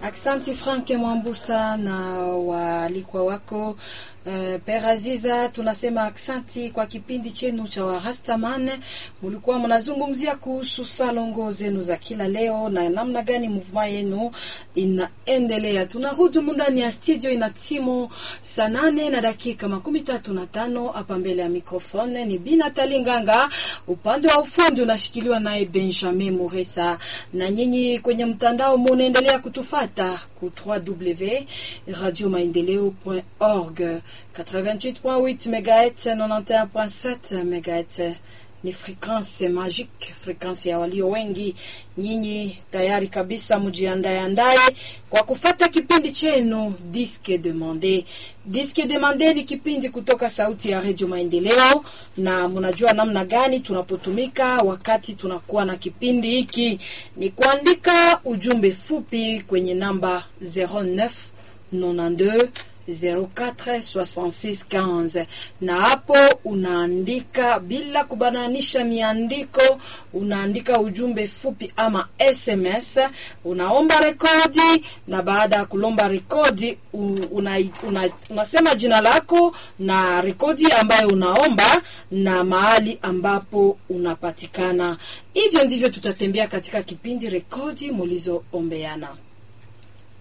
Aksanti Frank Mwambusa na waalikwa wako uh, Peraziza, tunasema aksanti kwa kipindi chenu cha Warastaman. Mulikuwa mnazungumzia kuhusu salongo zenu za kila leo na namna gani movement yenu inaendelea. Tunarudi ndani ya studio, ina timu saa nane na dakika makumi tatu na tano. Hapa mbele ya mikrofone ni Bina Talinganga, upande wa ufundi unashikiliwa naye Benjamin Muresa, na nyinyi kwenye mtandao munaendelea kutufata ku www.radiomaendeleo.org 88.8 MHz 91.7 MHz ni frequence magique, frequence ya walio wengi. Nyinyi tayari kabisa, mjiandae andaye kwa kufata kipindi chenu Disque Demande. Disque Demande ni kipindi kutoka sauti ya Radio Maendeleo, na mnajua namna gani tunapotumika wakati tunakuwa na kipindi hiki, ni kuandika ujumbe fupi kwenye namba 09 92 046615 na hapo unaandika bila kubananisha miandiko, unaandika ujumbe fupi ama SMS, unaomba rekodi, na baada ya kulomba rekodi una, una, unasema jina lako na rekodi ambayo unaomba na mahali ambapo unapatikana. Hivyo ndivyo tutatembea katika kipindi rekodi mulizoombeana.